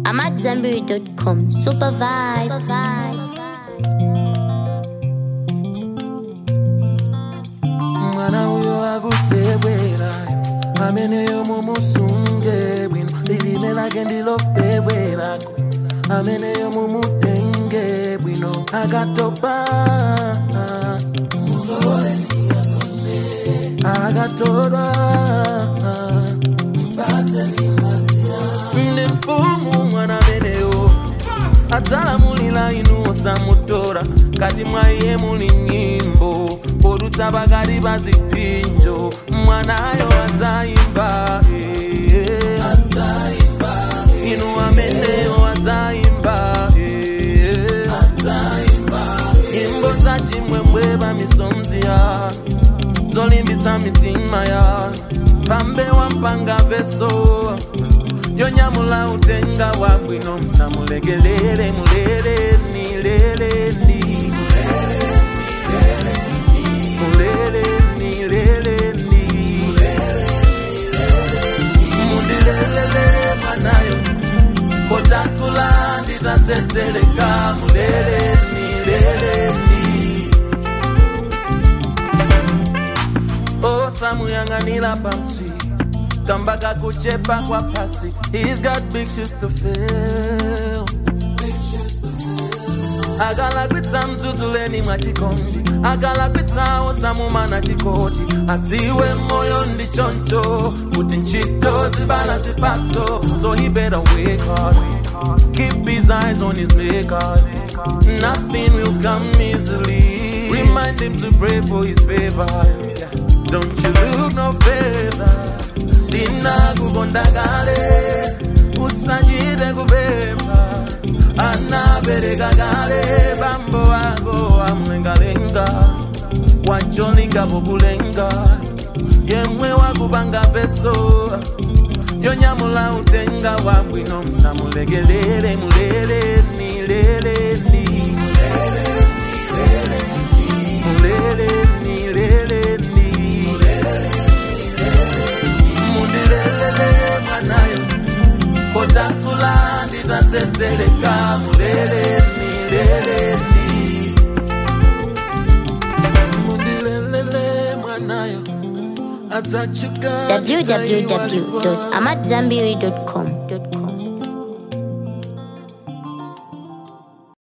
I'm at Zenberry.com. Super vibe. mwana uyo akusebwerayo ameneyo mumusunge bwino lilime lake ndilofewerako ameneyo mumutenge bwino akatopa akatolwa ndi mfumu mwana ameneyo adzalamulira inu osamutora kati mwa iye muli nyimbo podutsa pakati pa zipinjo mwanayo adzayimba eh. inu ameneyo adzayimba eh. nyimbo za chimwemwe pa misomzi ya zolimbitsa mitima ya pambe wampanga veso yonyamula utenga wa bwino msamulegelele muleleni leleni muleleni leleni mundilelele mwanayo kotakula nditatsetseleka muleleni leleni osamuyang'anira pansi kamba kakuchepa kwa pasi he's got big shoes to fill akalakwitsa mdzudzuleni mwa chikondi akalakwitsawo samumana chikoti adziwe moyo ndi choncho kuti ntchito zibala zipatso so he better work hard keep his eyes on his maker nothing will come easily remind him to pray for his favor yeah. don't you look no further ndinakukonda kale usachite kupempha anabereka kale bambo wako amlengalenga wacholinga pokulenga yemwe wakupanga veso yonyamula utenga wabwino msamulegelele muleleni leleni muleleni leleni mundilelele mwanayo kotakula nditatsetseleka muleleni leleni mundilelele mwanayo adzachuka www.amatzambiri.com.